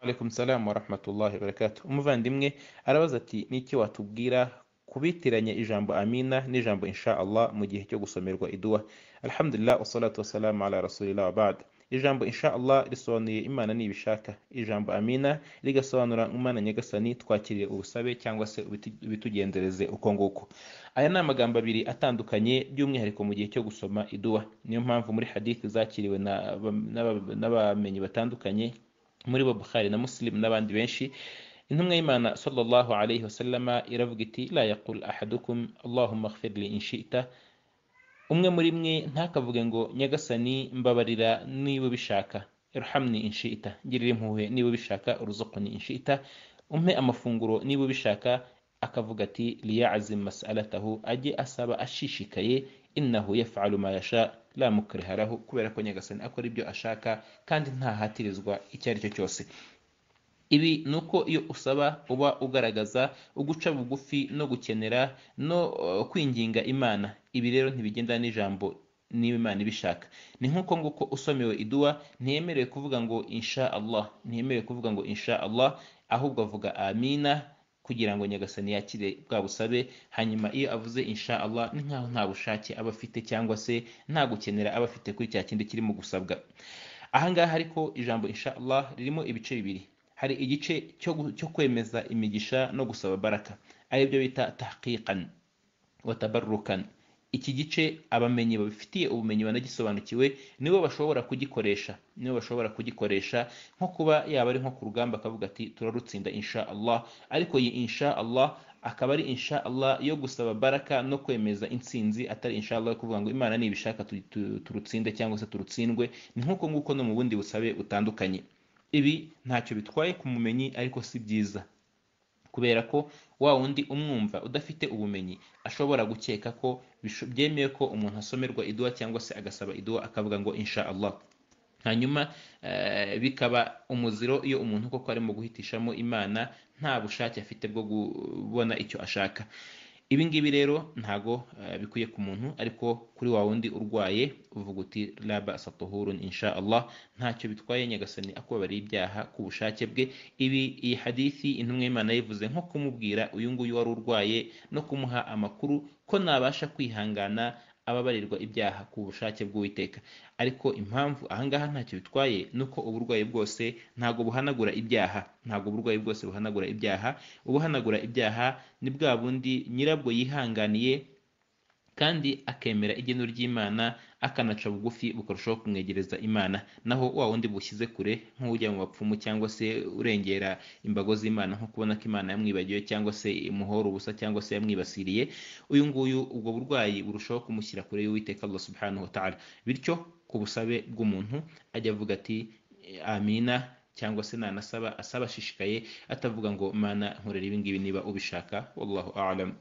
Alaikum salam wa rahmatullahi wa barakatuh. Umuvandimwe arabaza ati ni iki watubwira ku bitiranya ijambo amina n'ijambo insha Allah mu gihe cyo gusomerwa iduwa alhamdulillah wassalatu wassalamu ala rasulillah wa ba'd ijambo insha Allah risobanuye imana nibishaka ijambo amina rigasobanura imana nyagasani twakiriye ubusabe cyangwa se ubiti- ubitugendereze uko nguko aya ni amagambo abiri atandukanye by'umwihariko mu gihe cyo gusoma iduwa niyo mpamvu muri hadith zakiriwe na- n'aba- n'abamenyi batandukanye muri bo bukhari na muslim n'abandi benshi intumwa y'imana sallallahu alayhi wasallama iravuga iti la yaqul ahadukum allahumma ighfirli in shi'ta umwe muri mwe ntakavuge ngo nyagasani mbabarira niba ubishaka irhamni inshita girira impuhwe niba ubishaka uruzukuni inshita umpe amafunguro niba ubishaka akavuga ati liyazim masalatahu ajye asaba ashishikaye innahu yafalu ma yasha la mukriha lahu kubera ko nyagasani akora ibyo ashaka kandi ntahatirizwa icyo ari cyo cyose ibi ni uko iyo usaba uba ugaragaza uguca bugufi no gukenera no eh, kwinginga imana ibi rero ntibigendana n'ijambo niba imana ibishaka ni nk'uko nguko usomewe iduwa ntiyemerewe kuvuga ngo insha allah ntiyemerewe kuvuga ngo insha allah ahubwo avuga amina kugira ngo nyagasani yakire bwa busabe hanyuma iyo avuze insha allah ni nk'aho nta bushake aba afite cyangwa se nta gukenera aba afite kuri cya kindi kirimo gusabwa ahangaha ariko ijambo insha allah ririmo ibice bibiri hari igice cyo gu- cyo kwemeza imigisha no gusaba baraka ari byo bita tahqiqan watabarukan iki gice abamenyi babifitiye ubumenyi banagisobanukiwe nibo bashobora kugikoresha nibo bashobora kugikoresha nko kuba yaba ari nko ku rugamba akavuga ati turarutsinda insha Allah ariko iyi insha Allah akaba ari insha Allah yo gusaba baraka no kwemeza intsinzi atari insha Allah yo kuvuga ngo Imana nibishaka tu- tu- turutsinde cyangwa se turutsindwe ni nk'uko nguko no mu bundi busabe butandukanye ibi ntacyo bitwaye ku mumenyi ariko si byiza kubera ko wa wundi umwumva udafite ubumenyi ashobora gukeka ko bisho- byemewe ko umuntu asomerwa iduwa cyangwa se agasaba iduwa akavuga ngo insha Allah hanyuma eh, bikaba umuziro iyo umuntu koko arimo guhitishamo imana nta bushake afite bwo kubona icyo ashaka ibi ngibi rero ntago eh, bikwiye ku muntu ariko kuri wa wundi urwaye uvuga uti raba satuhurun insha Allah ntacyo bitwaye nyagasani akubabariye ibyaha ku bushake bwe ibi iyi hadithi intumwa y'imana yivuze nko kumubwira uyu nguyu wari urwaye no kumuha amakuru ko nabasha kwihangana ababarirwa ibyaha ku bushake bw'uwiteka ariko impamvu ahangaha ntacyo bitwaye ni uko uburwayi bwose ntabwo buhanagura ibyaha ntabwo uburwayi bwose buhanagura ibyaha ubuhanagura ibyaha ni bwa bundi nyirabwo yihanganiye kandi akemera igeno ry'imana akanaca bugufi bukarushaho kumwegereza imana naho wa wundi bushyize kure nk'ujya mu bapfumu cyangwa se urengera imbago z'imana nko kubona ko imana yamwibagiwe cyangwa se imuhora ubusa cyangwa se yamwibasiriye uyu nguyu ubwo burwayi burushaho kumushyira kure y'uwiteka allah subhanahu wa ta'ala bityo ku busabe bw'umuntu ajya avuga ati amina cyangwa se nanasaba asaba ashishikaye atavuga ngo mana nkorera ibi ngibi niba ubishaka wallahu a'lam